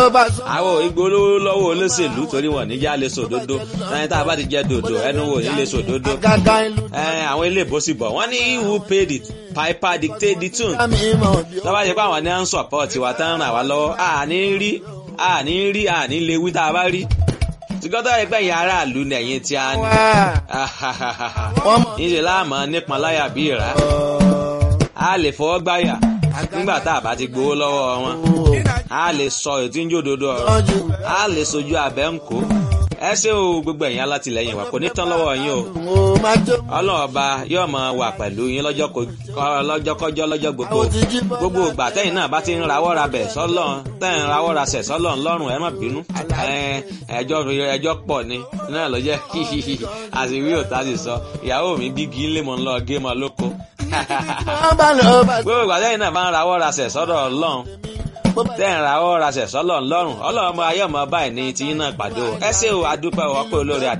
àwọn ìgbólówó lọ́wọ́ olóṣèlú torí wọn níjà lè sòdodo ẹni tá a bá ti jẹ dòdò ẹnu wò ní lè sòdodo àwọn ilé ìbòsí bọ̀ wọ́n ní who paid the piper dictate the tune tọ́ba ṣe pé àwọn ní à ń support wa tán ràn wá lọ́wọ́ àní rí àní rí àní lè wí tá a bá rí tìgọ́tọ̀ ẹgbẹ́ yẹn aráàlú nẹ̀yìn tí a ní níṣẹ́ láàmú nípọn láyà bí ìrà a lè fọwọ́ gbáyà nígbà tá a bá ti gbowó lọ́wọ́ wọn a lè sọ ètí ń jòdodo ọ̀rọ̀ a lè sojú abẹ́ ń kó ẹ ṣé o gbogbo ẹ̀yin alátìlẹyìn wa kò ní tán lọ́wọ́ yín o ọlọ́run ọba yóò máa wà pẹ̀lú yín lọ́jọ́kọ́jọ́ lọ́jọ́ gbogbo gbogbo ìgbà tẹ́yìn náà bá ti ń rawọ́ ra bẹ̀ sọ́lọ́ tẹ́yìn rawọ́ ra sẹ̀ sọ́lọ́ ńlọ́rùn ẹ má bínú ẹjọ́ ẹjọ́ pọ̀ ni náà ló jẹ́ àṣìwí òtá sì sọ ìyàwó mi gígí ńlẹ̀ mọ́ ńlọ gé mọ́ lóko gbogbo ìgbà tẹ́yìn náà bá ń rawọ́ ra sẹ̀ sọ́dọ̀ ọlọ́run tẹ́ ń ra ọ́ raṣẹ̀ sọ́lọ̀ ńlọ́rùn ọlọ́run ọmọ ayé ọmọ báyìí ní tiyín náà pàdé o ẹ ṣé o adúpẹ́ o ọpẹ́ olóore